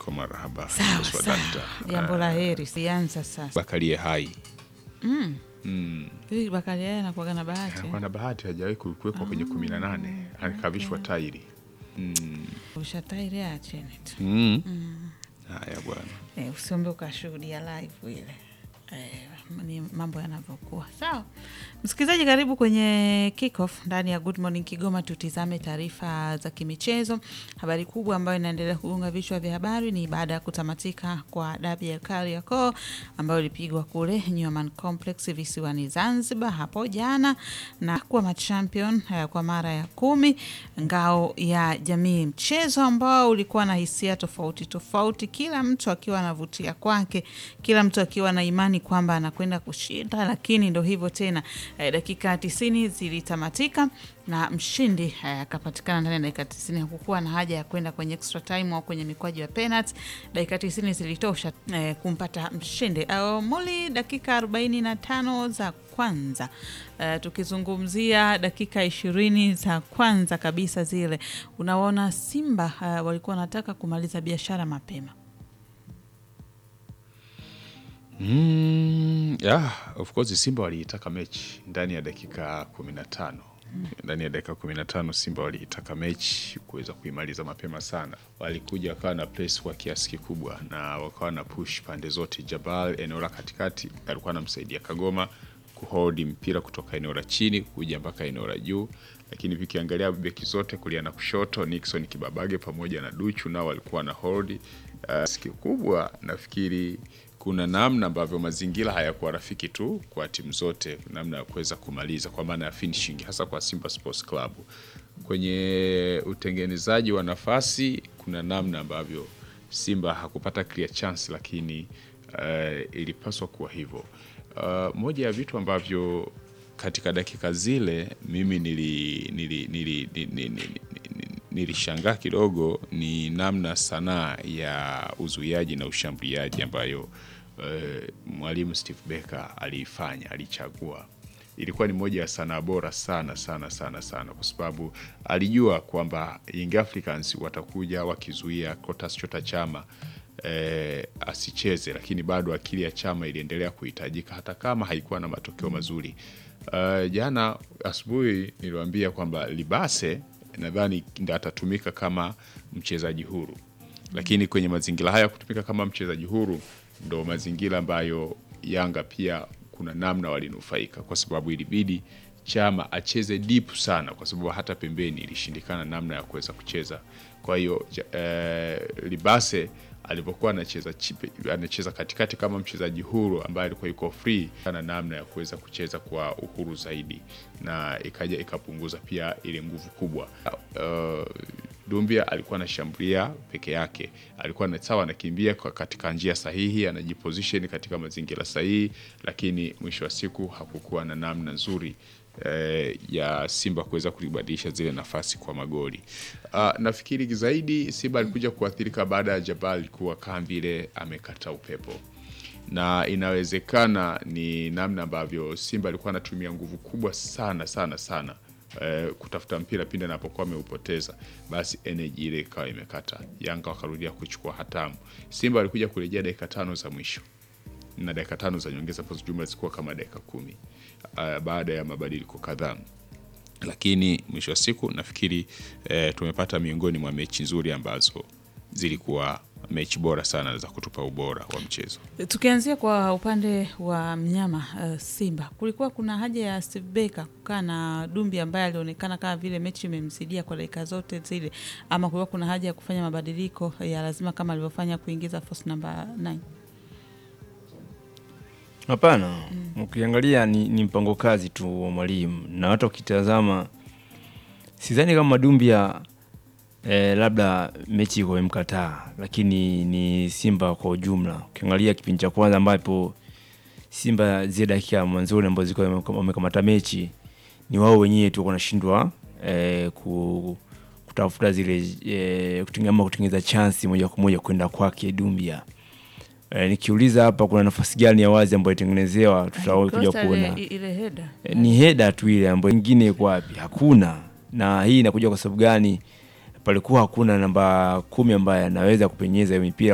niko marahaba Sawa Swa sawa, dakta. jambo la heri. Sianza sasa. Bakalie hai Mm. mm. Hivi Bakari yeye anakuwaga na bahati Anakuwa na bahati hajawahi kuwekwa kwenye kumi na nane alikavishwa tairi mm. ushatairi acheni tu mm. haya bwana eh, usiombe ukashuhudia live ile eh, ni mambo yanavyokuwa sawa. Msikilizaji, karibu kwenye kickoff ndani ya Good Morning Kigoma. Tutizame taarifa za kimichezo. Habari kubwa ambayo inaendelea kugonga vichwa vya habari ni baada ya kutamatika kwa dabi ya Kariakoo ambayo ilipigwa kule Newman Complex visiwani Zanzibar hapo jana na kuwa machampion eh, kwa mara ya kumi ngao ya jamii, mchezo ambao ulikuwa na hisia tofauti tofauti, kila mtu akiwa anavutia kwake, kila mtu akiwa na imani kwamba anakwenda kushinda, lakini ndo hivyo tena eh, dakika tisini zilitamatika na mshindi eh, akapatikana ndani ya dakika tisini. Hakukuwa na haja ya kwenda kwenye extra time au kwenye mikwaju ya penalty. Dakika tisini zilitosha eh, kumpata mshindi. Uh, muli dakika arobaini na tano za kwanza uh, tukizungumzia dakika ishirini za kwanza kabisa zile, unaona Simba uh, walikuwa wanataka kumaliza biashara mapema. Mm, yeah, of course Simba waliitaka mechi ndani ya dakika kumi na tano ndani ya dakika kumi na tano Simba waliitaka mechi kuweza kuimaliza mapema sana. Walikuja wakawa na press kwa kiasi kikubwa na wakawa na push pande zote. Jabal eneo la katikati alikuwa anamsaidia Kagoma kuhold mpira kutoka eneo la chini kuja mpaka eneo la juu, lakini vikiangalia beki zote kulia na kushoto, Nixon Kibabage pamoja na Duchu nao walikuwa na hold uh, kikubwa nafikiri kuna namna ambavyo mazingira hayakuwa rafiki tu kwa timu zote, namna ya kuweza kumaliza kwa maana ya finishing, hasa kwa Simba Sports Club kwenye utengenezaji wa nafasi. Kuna namna ambavyo Simba hakupata clear chance, lakini uh, ilipaswa kuwa hivyo. Uh, moja ya vitu ambavyo katika dakika zile mimi nili, nili, nili, nili, nili, nili, nilishangaa kidogo ni namna sanaa ya uzuiaji na ushambuliaji ambayo eh, mwalimu Steve Becker aliifanya, alichagua. Ilikuwa ni moja ya sanaa bora sana sana sana sana, kwa sababu alijua kwamba Young Africans watakuja wakizuia Clatous Chota Chama eh, asicheze, lakini bado akili ya Chama iliendelea kuhitajika hata kama haikuwa na matokeo mazuri. Uh, jana asubuhi niliwaambia kwamba Libase nadhani ndo atatumika kama mchezaji huru, lakini kwenye mazingira haya kutumika kama mchezaji huru ndo mazingira ambayo Yanga pia kuna namna walinufaika, kwa sababu ilibidi Chama acheze deep sana, kwa sababu hata pembeni ilishindikana namna ya kuweza kucheza. Kwa hiyo eh, Libase alipokuwa anacheza chipe, anacheza katikati kama mchezaji huru ambaye alikuwa yuko free na namna ya kuweza kucheza kwa uhuru zaidi, na ikaja ikapunguza pia ile nguvu kubwa. Uh, Dumbia alikuwa anashambulia peke yake, alikuwa na sawa, anakimbia katika njia sahihi, anajiposition katika mazingira sahihi, lakini mwisho wa siku hakukuwa na namna nzuri eh, ya Simba kuweza kulibadilisha zile nafasi kwa magoli. Uh, nafikiri zaidi Simba alikuja kuathirika baada ya Jabal kuwa kama vile amekata upepo, na inawezekana ni namna ambavyo Simba alikuwa anatumia nguvu kubwa sana sana sana eh, kutafuta mpira pindi anapokuwa ameupoteza, basi energy ile ikawa imekata. Yanga wakarudia kuchukua hatamu. Simba alikuja kurejea dakika tano za mwisho na dakika tano za nyongeza ambazo jumla zilikuwa kama dakika kumi uh, baada ya mabadiliko kadhaa, lakini mwisho wa siku nafikiri eh, tumepata miongoni mwa mechi nzuri ambazo zilikuwa mechi bora sana za kutupa ubora wa mchezo. Tukianzia kwa upande wa mnyama uh, Simba, kulikuwa kuna haja ya Steve Becker kukaa na Dumbi ambaye alionekana kama vile mechi imemsidia kwa dakika zote zile, ama kulikuwa kuna haja ya kufanya mabadiliko ya lazima kama alivyofanya kuingiza force namba 9? Hapana, ukiangalia ni, ni mpango kazi tu wa mwalimu, na hata ukitazama sidhani kama Dumbia eh, labda mechi iko imkataa, lakini ni Simba kwa ujumla. Ukiangalia kipindi cha kwanza ambapo Simba zile dakika mwanzoni ambazo zilikuwa wamekamata mechi, ni wao wenyewe tu wanashindwa eh, ku, kutafuta zile eh, kutengeneza kutengeneza chansi moja kwa moja kwenda kwake Dumbia. E, nikiuliza hapa kuna nafasi gani ya wazi ambayo itengenezewa, tutakuja kuona ile heda e, ni heda tu ile ambayo nyingine iko wapi? Hakuna. Na hii inakuja kwa sababu gani? Palikuwa hakuna namba kumi ambaye anaweza kupenyeza hiyo mipira